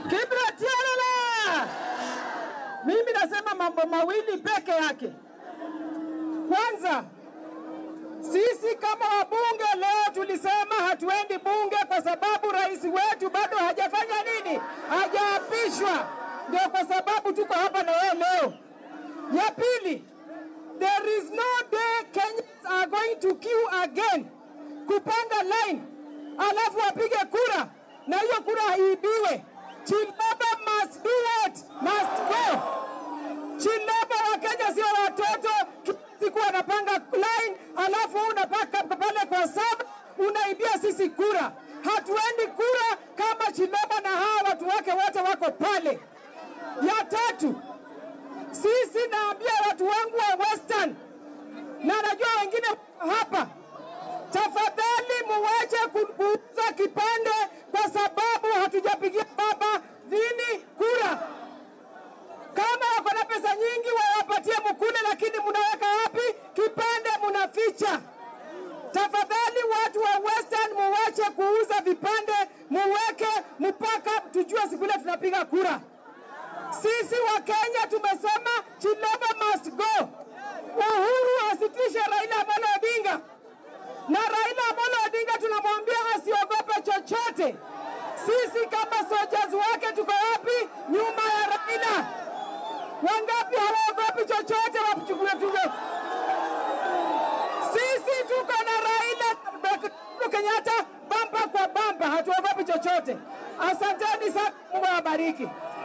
Kibra tialala. Mimi nasema mambo mawili peke yake. Kwanza, sisi kama wabunge leo tulisema hatuendi bunge kwa sababu rais wetu bado hajafanya nini, hajaapishwa. Ndio kwa sababu tuko hapa na wewe leo. Ya pili, there is no day Kenyans are going to queue again kupanga line alafu wapige kura na hiyo kura haibiwe. Chilaba must do what? Must go. Chilaba wa Kenya sio watoto, kila siku wanapanga line alafu unapaka pale kwa saba unaibia sisi kura. Hatuendi kura kama Chilaba na hawa watu wake wote wako pale. Ya tatu, sisi naambia watu wangu wa Western na najua wengine hapa, tafadhali muwache kuuza kipande kwa sababu hatujapigia baba nini kura. Kama wako na pesa nyingi wawapatie mkule, lakini mnaweka wapi kipande? Mnaficha. Tafadhali watu wa Western muwache kuuza vipande, muweke mpaka tujue siku ile tunapiga kura. Sisi wa Kenya tumesema Chilaba must go. Uhuru asitishe Raila Amolo Odinga, na Raila Amolo Odinga tunamwambia asiogope chochote. Sisi kama soldiers wake tuko wapi? Nyuma ya Raila. Wangapi hawaogopi chochote? Wachukue tuge. Sisi tuko na Raila Uhuru Kenyatta bamba kwa bamba, hatuogopi chochote. Asanteni sana, Mungu awabariki.